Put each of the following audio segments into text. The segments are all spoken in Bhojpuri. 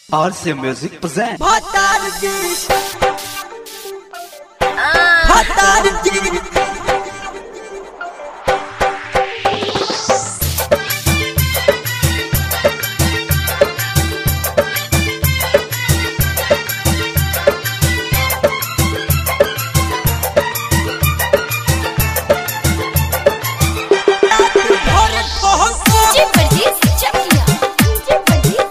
RC Music presents Hatarji Hatarji DJ Pardes Chakia DJ परदेस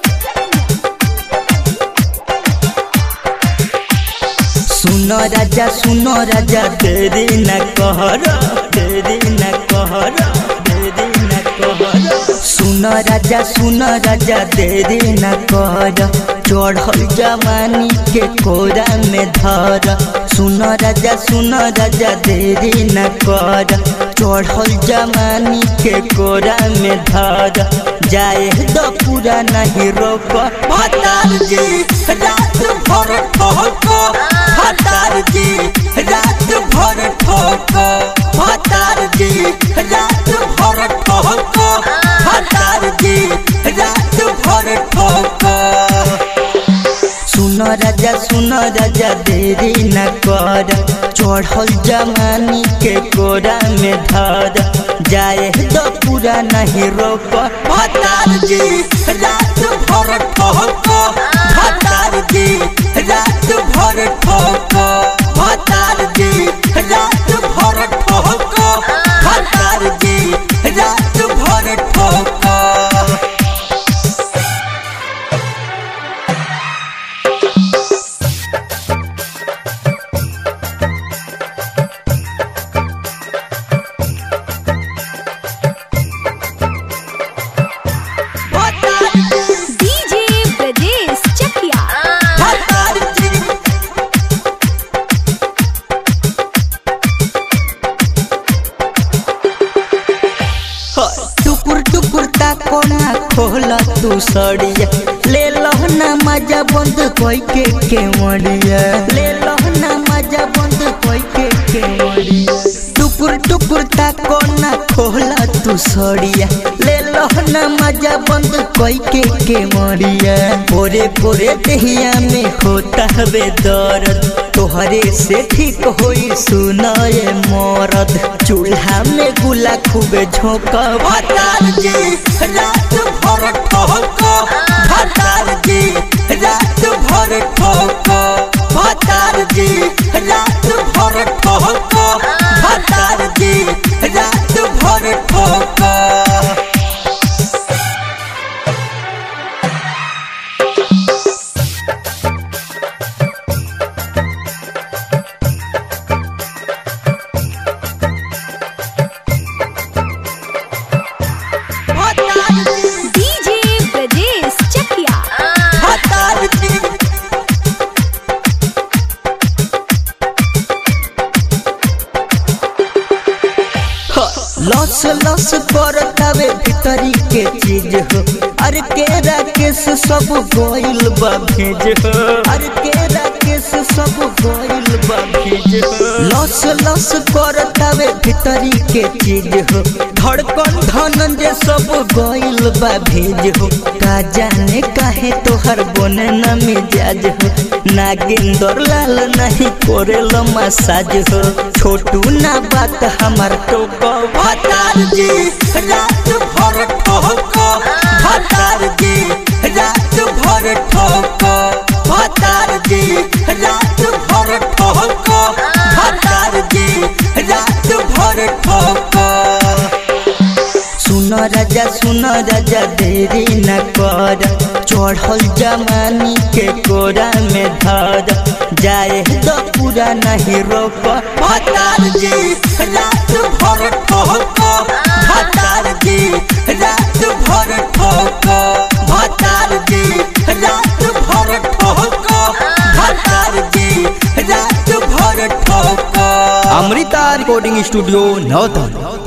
सुनो राजा सुनो राजा तेरी न कहर तेरी न कहर तेरी न कहर सुनो राजा सुनो राजा तेरी न कहर चढ़ल जवानी के कोरा में धर सुनो राजा सुनो राजा देरी न कर चढ़ल जवानी के कोरा में धर जाए तो पूरा नहीं रोक भतार जी रात भर ठोक भतार जी रात भर ठोक भतार जी रात भर ठोक भतार जी रात भर ठोक सुन राजा सुन राजा देरी न कर चढ़ल जवानी के कोरा में धर जाए तो पूरा नहीं रोक भतार जी रात भर ठोक भतार जी रात भर ठोक भतार जी रात भर ठोक भतार जी रात भर ठोक डीजे परदेस चकिया टुकुर टुकुर ता कोना खोला तू सड़िया ले लो ना मजा बंद कोई के के मड़िया ले लो ना मजा बंद कोई के के मड़िया टुकुर टुकुर ता कोना खोला तू सड़िया ले लो ना मजा बंद कोई के के मड़िया पोरे पोरे दहिया में होता हवे दर्द तोहरे से ठीक होई सुनाए मरद चूल्हा में गुला खूबे झोंक भतार जी रात भर ठोक भतार जी रात भर ठोक भतार जी रात भर ठोक भतार जी रात भर ठोक डीजे परदेस चकिया भतार जी लस लस करतावे भीतरी के चीज हो अरे के राकेश सब गोइल बा भेज हो अरे के राकेश सब गोइल बा भेज हो लस लस करतावे भीतरी के चीज हो धड़कन धनंजय सब गोइल बा भेज हो का जाने काहे तोहर बने न मिजाज हो नागिंदर लाल नहीं कोरेल मसाज हो छोटू ना बात हमार टोक भतार जी रात भर ठोक भतार जी रात भर ठोक भतार जी रात भर ठोक भतार जी रात भर ठोक सुन राजा सुन राजा देरी न कर चढ़ल जवानी के कोरा में धर जाए तो पूरा नहीं रोक भतार जी रात भर ठोक भतार जी रात भर ठोक भतार जी रात भर ठोक भतार जी रात भर ठोक अमृता रिकॉर्डिंग स्टूडियो नौतन